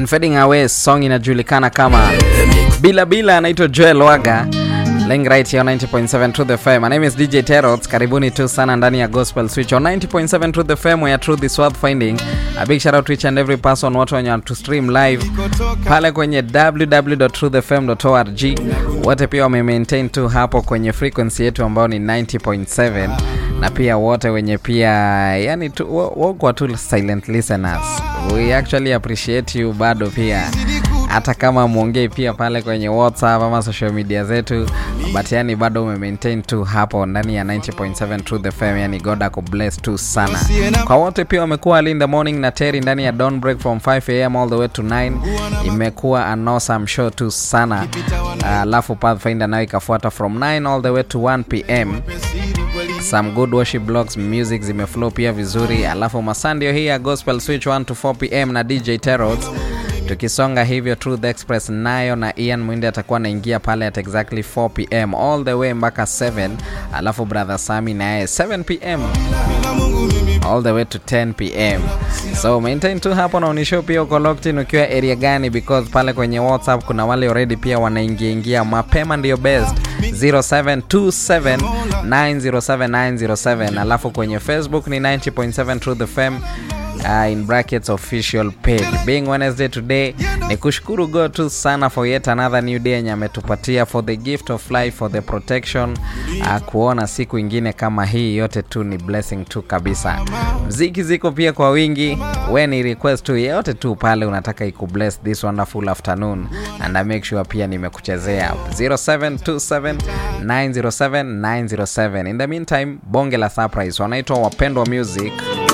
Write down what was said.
Fading Away, song inajulikana kama Bila Bila, anaitwa Joel Waga Laying right here on 90.7 Truth FM. My name is DJ Terots. Karibuni tu sana ndani ya Gospel Switch on 90.7 Truth FM where truth is worth finding. A big shout out to each and every person watu wenye to stream live pale kwenye www.truthfm.org. Wote pia wame maintain tu hapo kwenye frequency yetu ambayo ni 90.7 na pia wote wenye pia yani tu, wako tu silent listeners. We actually appreciate you bado pia hata kama mwongei pia pale kwenye whatsapp ama social media zetu but yani bado ume maintain tu hapo ndani ya 90.7 Truth FM yani god ako bless tu sana kwa wote pia wamekuwa early in the morning na Terry ndani ya dawn break from 5 am all the way to 9 imekuwa an awesome show tu sana alafu uh, Pathfinder nayo ikafuata from 9 all the way to 1 pm some good worship blogs music zimeflow pia vizuri alafu masandio hii ya gospel switch 1 to 4 pm na dj terots tukisonga hivyo truth express nayo na ian mwindi atakuwa anaingia pale at exactly 4 pm all the way mpaka 7 alafu brother sami naye 7 pm all the way to 10 pm so maintain tu hapo na unishow pia uko locked in ukiwa area gani because pale kwenye whatsapp kuna wale already pia wanaingia ingia mapema ndio best 0727907907 alafu kwenye facebook ni 90.7 truth fm uh, in brackets official page being wednesday today ni kushukuru god tu sana for yet another new day yenye ametupatia for the gift of life for the protection uh, kuona siku ingine kama hii yote tu ni blessing tu kabisa mziki ziko pia kwa wingi we ni request tu yeyote tu pale unataka ikubless this wonderful afternoon and I make sure pia nimekuchezea 0727907907 in the meantime bonge la surprise wanaitwa wapendwa music